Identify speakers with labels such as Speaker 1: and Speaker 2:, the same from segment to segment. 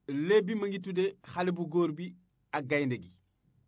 Speaker 1: léeb bi ma ngi tudde xale bu góor bi ak gaynde gi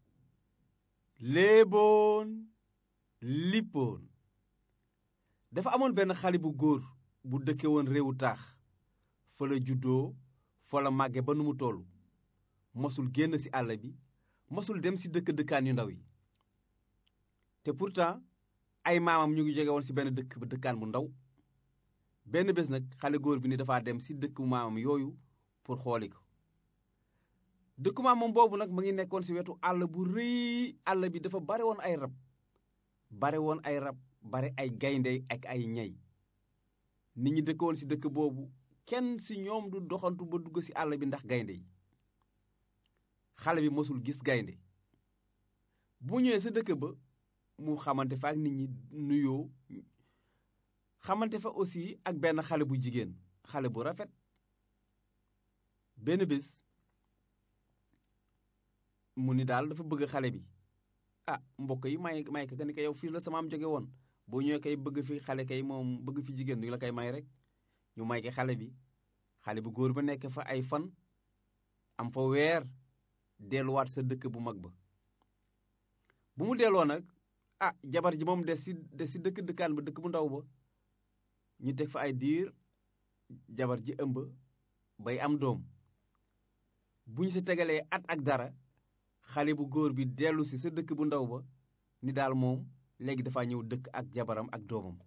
Speaker 1: léeboon lippoon dafa amoon benn xale bu góor bu dëkke woon réewu taax fa la juddoo fa la màgge ba nu mu toll mosul génn ci àll bi mosul dem ci dëkk dëkkaan yu ndaw yi te pourtant ay maamam ñu ngi jóge woon ci benn dëkk ba dëkkaan bu ndaw benn bés nag xale góor bi ni dafa dem ci dëkku maamam yooyu pour xooli ko dëkku maamam boobu nag mu ngi nekkoon ci wetu àll bu rëy àll bi dafa bare woon ay rab bare woon ay rab bare ay gaynde ak ay ñay nit ñi dëkkoon ci dëkk boobu kenn ci ñoom du doxantu ba dugg ci àll bi ndax gaynde yi xale bi mosul gis gaynde bu ñëwee sa dëkk ba mu xamante fa ak nit ñi nuyoo xamante fa aussi ak benn xale bu jigéen xale bu rafet benn bés mu ni daal dafa bëgg xale bi ah mbokk yi may may ka ni ko yow fii la sama am jóge woon boo ñëwee kay bëgg fi xale kay moom bëgg fi jigéen du la koy may rek ñu may ko xale bi xale bu góor ba nekk fa ay fan am fa weer delluwaat sa dëkk bu mag ba bu mu delloo nag ah jabar ji moom des si des si dëkk dëkkaan ba dëkk bu ndaw ba ñu teg fa ay diir jabar ji ëmb bay am doom bu ñu sa tegalee at ak dara xale bu góor bi dellu si sa dëkk bu ndaw ba ni daal moom léegi dafa ñëw dëkk ak jabaram ak doomam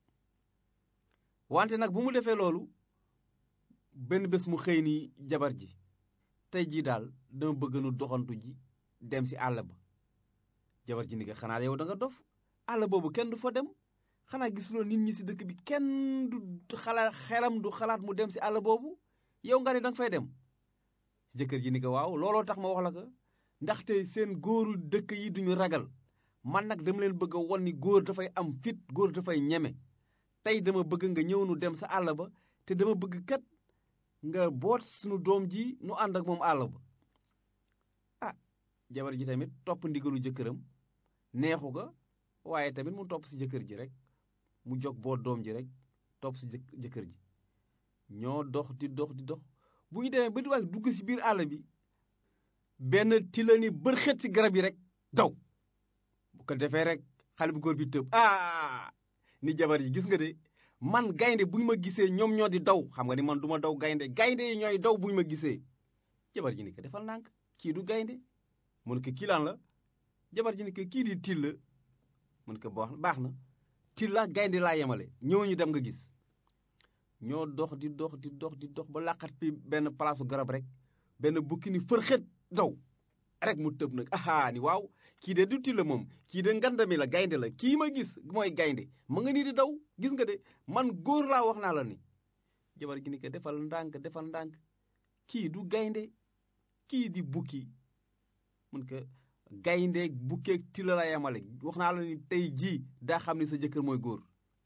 Speaker 1: wante nag bu mu defee loolu benn bés mu xëy ni jabar ji tey jii daal dama bëgg nu doxantu ji dem si àll ba jabar ji ni ko xanaa yow da nga dof àll boobu kenn du fa dem xanaa gisuloo nit ñi si dëkk bi kenn du xalaat xelam du xalaat mu dem si àll boobu yow nga ne danga fay dem jëkkër ji ni ko waaw looloo tax ma wax la ko ndaxte seen góoru dëkk yi duñu ragal man nag dama leen bëgg a won ni góor dafay am fit góor dafay ñeme tey dama bëgg nga ñëw nu dem sa àll ba te dama bëgg kat nga boot sunu doom ji nu ànd ak moom àll ba ah jabar ji tamit topp ndigalu jëkkëram neexu ko waaye tamit mu topp si jëkkër ji rek mu jog boot doom ji rek topp si jëkkër ji ñoo dox di dox di dox bu ñu demee ba di waay dugg si biir àll bi benn tila ni bërxet si garab yi rek daw bu ko defee rek xale bu góor bi tëb ah ni jabar ji gis nga de man gaynde bu ñu ma gisee ñoom ñoo di daw xam nga ni man du ma daw gaynde gaynde yi ñooy daw bu ñu ma gisee jabar ji ni ko defal nànk kii du gaynde mu ne ko kii laan la jabar ji ni ko kii di til la mu ne ko baax na til la gaynde laa yemale ñëw ñu dem nga gis ñoo dox di dox di dox di dox ba làqat fi benn palaasu garab rek benn bukki ni fërxët daw rek mu tëb nag aha ni waaw kii de du til la moom kii de ngandami la gaynde la kii ma gis mooy gaynde ma nga nii di daw gis nga de man góor laa wax naa la ni jabar gi ni ko defal ndànk defal ndànk kii du gaynde kii di bukki mun ko gaynde bukkeeg tila la yamale wax naa la ni tey jii daa xam ni sa jëkkër mooy góor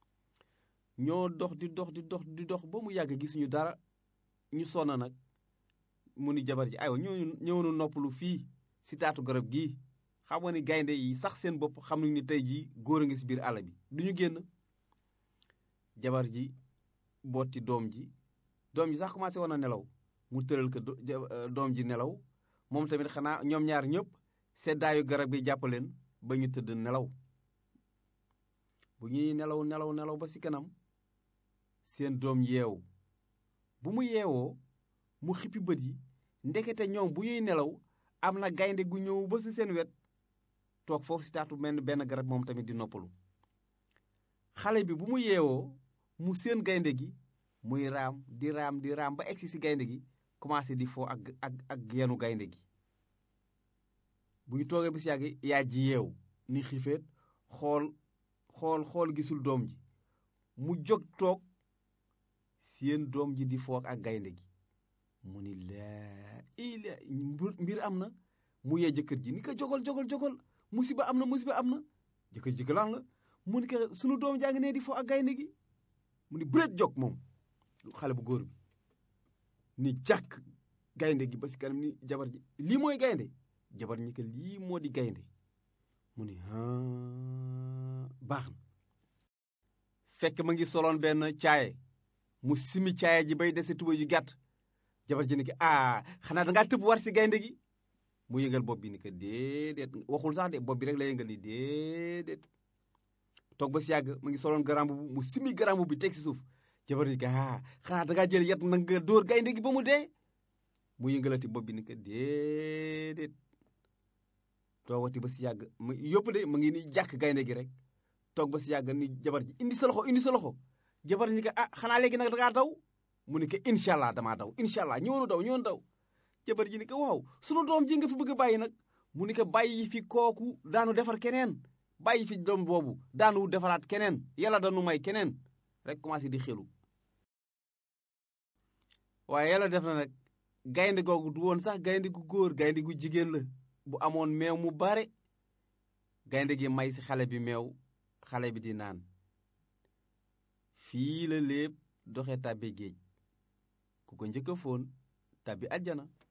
Speaker 1: ñoo dox di dox di dox di dox ba mu yàgg gisuñu dara ñu sonn nag mu ni jabar ji aywa ñëw ñëw nu noppalu fii si taatu garab gii xam nga ni gaynde yi sax seen bopp xam nañu ni tey jii góor a ngi si biir àll bi du ñu génn jabar ji booti doom ji doom ji sax commencé woon a nelaw mu tëral ko doom ji nelaw moom tamit xanaa ñoom ñaar ñëpp seddaayu garab bi jàpp leen ba ñu tëdd nelaw bu ñuy nelaw nelaw nelaw ba si kanam seen doom yeewu bu mu yeewoo mu xippi bët yi ndekete ñoom bu ñuy nelaw am na gaynde gu ñëw ba si seen wet toog foofu si taatu mel benn garab moom tamit di noppalu xale bi bu mu yeewoo mu seen gaynde gi muy raam di raam di raam ba egsi si gaynde gi commencé di foo ak ak ak yenu gaynde gi bu ñu toogee bi si yàgg yaa ji yeewu ni xifeet xool xool xool gisul doom ji mu jóg toog seen doom ji di foo ak gaynde gi mu ni laa ila mbir am na mu yee jëkkër ji ni ko jogal jogal jogal musiba am na musiba am na jëkkër ji lan la mu ni ko sunu doom jaa ngi nee di foo ak gaynde gi mu ni bëreet jog moom xale bu góor bi ni jàkk gaynde gi ba si kanam ni jabar ji lii mooy gaynde jabar ñi ko lii moo di gaynde mu ni baax na fekk ma ngi soloon benn caaye mu simi caaye ji bay dese tuba ju gàtt jabar ji ni ko ah xanaa dangaa tëb war si gaynde gi mu yëngal bopp bi ni ko déedéet waxul sax de bopp bi rek la yëngal ni déedéet toog ba si yàgg mu ngi soloon garam bu mu simi garam bi teg si suuf jabar ni ko ah xanaa dangaa jël yet nag nga dóor gaynde gi ba mu dee mu yëngalati bopp bi ni ko déedéet toogati ba si yàgg mu yëpp de mu ngi ni jàkk gaynde gi rek toog ba si yàgg ni jabar ji indi sa loxo indi sa loxo jabar ni ko ah xanaa léegi nag dangaa daw mu ni ko incha allah damaa daw incha allah ñëwoonu daw ñëwoonu daw jabar ji ni ko waaw sunu doom ji nga fi bëgg a bàyyi nag mu ni ko bàyyi fi kooku daanu defar keneen bàyyi fi doom boobu daanu defaraat keneen yàlla dañu may keneen rek commencé di xelu waaye yàlla def na nag gaynde googu du woon sax gaynde gu góor gaynde gu jigéen la bu amoon meew mu bare gaynde gi may si xale bi meew xale bi di naan fii la lépp doxe tàbbi géej ku ko njëkk a foon tàbbi àjjana